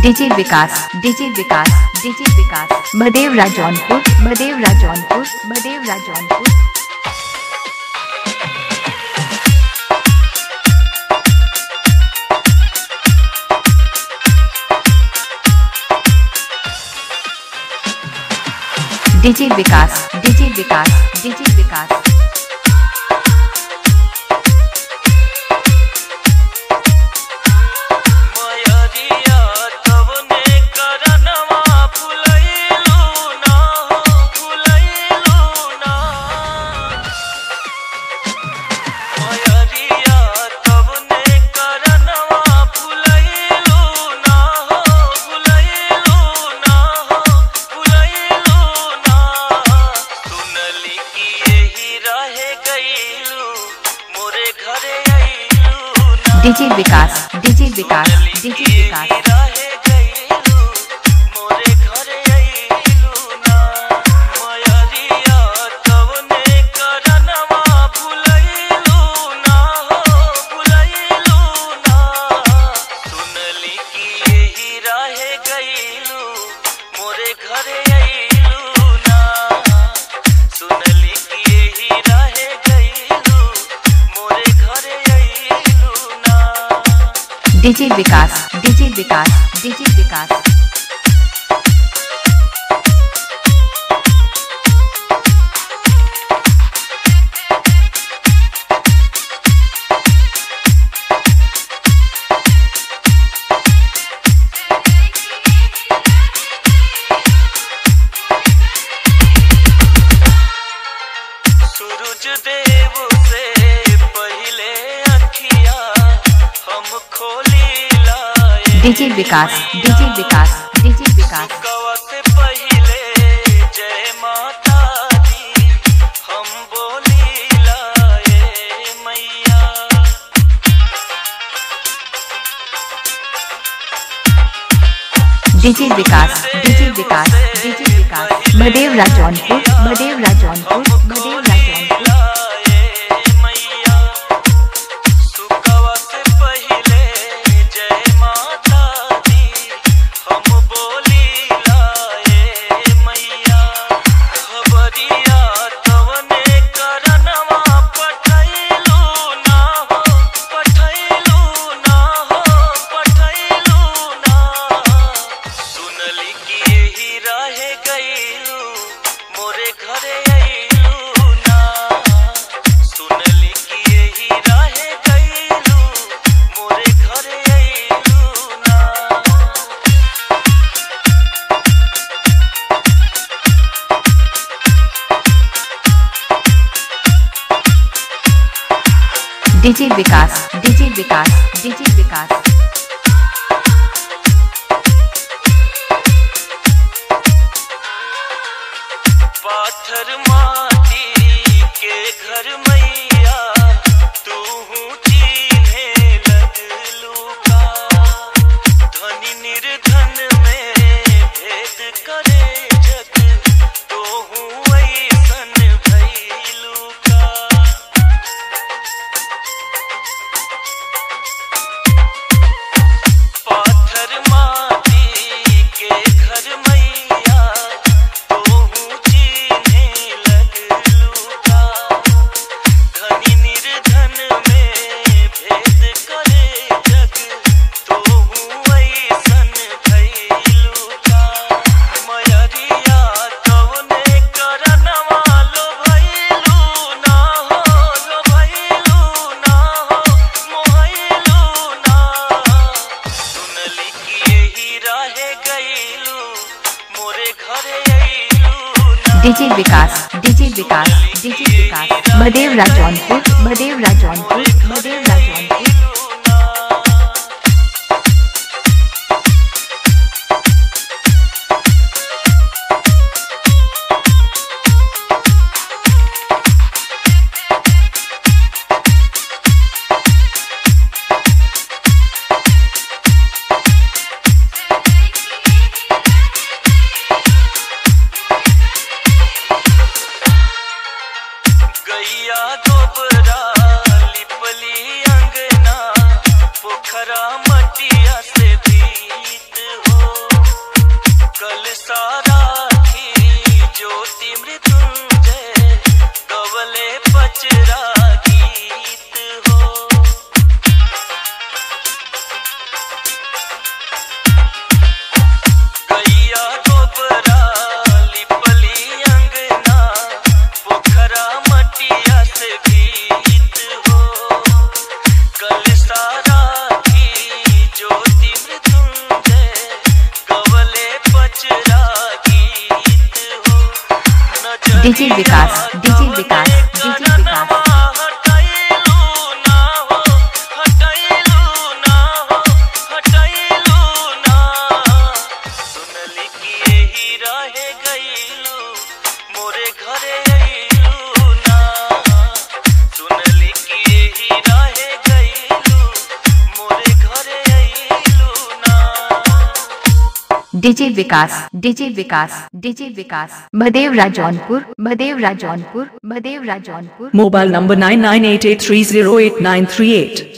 DJ Vikas DJ Vikas DJ Vikas Bhadewara Jaunpur Bhadewara Jaunpur Bhadewara Jaunpur DJ Vikas DJ Vikas DJ Vikas मयरिया तवने करनवा फुलैलू ना हो फुलैलू ना मयरिया तवने करनवा फुलैलू ना हो फुलैलू ना हो फुलैलू ना सुनली कि यही रहे गईलू मोरे घरे आईलू ना DJ Vikas DJ Vikas DJ Vikas रहे गईलू मोरे घरे आईलू ना मयरिया तवने करनवा भुलैलू ना हो भुलैलू ना सुनली कि यही रहे गईलू मोरे घरे आईलू ना सुनली कि यही रहे गईलू मोरे घरे आईलू ना DJ Vikas DJ Vikas DJ Vikas सूरज देव से पहले अखिया हम खोली लाए DJ Vikas DJ Vikas DJ Vikas कवा से पहले जय माता दी हम बोली लाए मैया DJ Vikas DJ Vikas DJ Vikas Bhadewara Jaunpur Bhadewara Jaunpur Bhadewara Jaunpur लाए मैया सुकवा से पहले जय माता दी हम बोली लाए मैया खबरिया तवने करनवा पठैलू ना हो पठैलू ना हो पठैलू ना सुनली कि यही रहे गईलू मोरे घरे आईलू ना सुनली कि यही रहे गईलू मोरे घरे आईलू ना DJ Vikas DJ Vikas DJ Vikas पाथर माटी के घर मैया तू चिन्हे लगलू का धनी निर्धन में भेद करे जग तो ऐसन भैलू का पाथर माटी के घर मैया तोहू चिन्हे लगलू का धनी निर्धन में भेद करे जग तोहू ऐसन भैलू का मयरिया तवने करनवा लो भैलू ना हो लो भैलू ना हो मोहैलू ना सुनली कि यही रहे गईलू मोरे घरे आईलू ना DJ Vikas DJ Vikas DJ Vikas Bhadewara Jaunpur Bhadewara Jaunpur Bhadewara Jaunpur गैया गोबरा लिपली अंगना पोखरा मटिया से भीत हो कल सारा ज्योति मृत्युंजय कवले पचरा गीत हो गैया गोबरा लिपली अंगना पोखरा मटिया से भीत हो कल सारा ज्योति मृत्युंजय कवले पचरा गीत हो नजरिया DJ Vikas, DJ Vikas, DJ Vikas. हटैलू ना हो हटैलू ना हो हटैलू ना सुनली कि यही रहे गईलू मोरे घरे अइलू ना सुनली कि यही रहे गईलू मोरे घरे अइलू ना DJ Vikas DJ Vikas DJ Vikas Bhadewara Jaunpur Bhadewara Jaunpur Bhadewara Jaunpur Mobile number 9988308938.